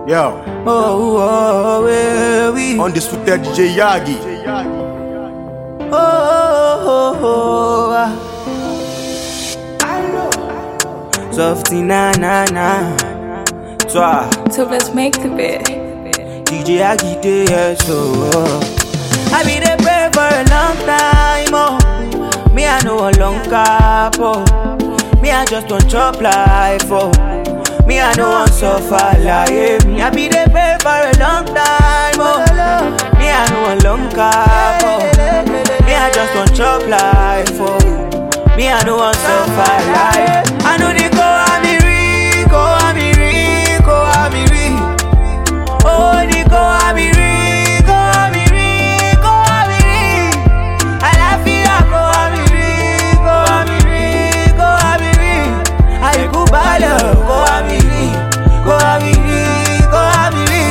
Yo, Oh, oh, where we? Oh, undisputed DJ Yagi. oh, oh, oh, ah. Softy na na na. Toi, So let's make the bed. DJ Agide, yes, so. I be the pray for a long time, oh. Me, I know a long cap, oh. Me, I just want chop life, oh. Me, I know I'm suffer like me. I be the pray for a long time, oh. Me, I know a long cap, oh. Me, I just want chop life, oh. Me, I know I'm suffer like I know they go, I'm Rico, I'm Rico, I'm Rico. Oh, Nico, Amiri, go Amiri, go Amiri. Àlàáfíà go Amiri, go Amiri, go Amiri. Àìkúbalẹ̀ go Amiri, go Amiri, go Amiri.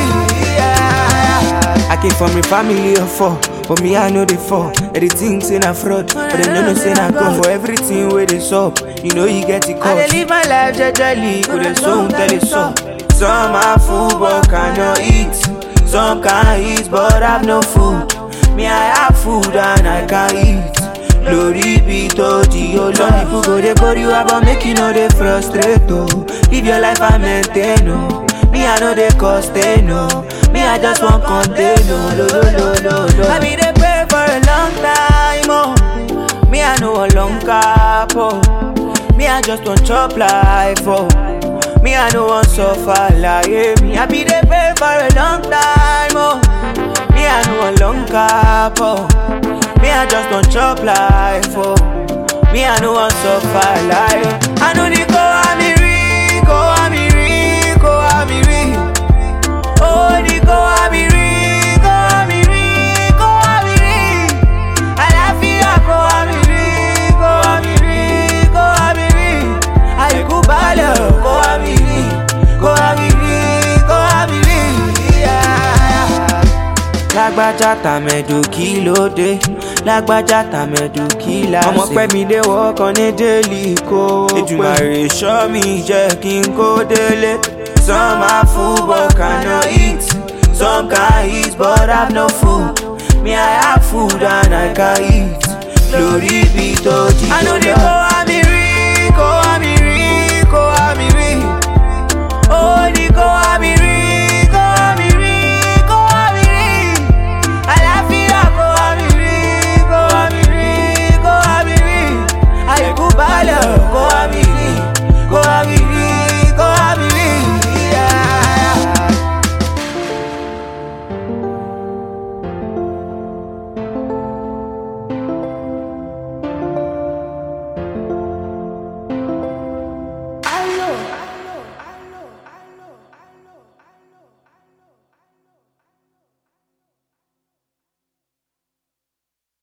Yeah. I came from a family of four. For me, I know they fall. Everything say na fraud, but they no know say na God. For everything where they sup, you know you get it caught. I dey live my life jejely, go dey so tell it so. Some are full but cannot eat. Some can eat but have no food. Me, I have food and I can eat. Glory be to the Some people go they bore you up, but make you know they frustrate. Oh. Live your life and maintain. Oh. Me, I know they cost they know. Me, I just want contain. Oh. Lo, lo, lo, lo, lo. I be the pray for a long time. Oh. Me, I know a long cap. Oh. Me, I just want chop life. Oh. Me, I don't want suffer like me. I be the pay for a long time, oh. Me, I know a long cap, oh. Me, I just want chop life, oh. Me, I don't want suffer like I know they go, I'm Rico, I'm Rico, I'm Rico. Oh, they go, I'm Rico, I'm Rico, I'm Rico. Àlàáfíà go, I'm Rico, I'm Rico, I'm Rico. Àìkúbalẹ̀ go, I'm Rico, go, I'm Rico, go, I'm Rico. Yeah lágbájá tàmẹ̀dù kí ló dé lágbájá tàmẹ̀dù kí la ṣe. ọmọ pẹ́ mi dé wọ́kàn ní délì kó pé Èdùmàrè ṣọ́ mi jẹ́ kí n kó délé. some are full but cannot eat some can eat but have no food me I have food and I can eat glory be to the Lord. I know they go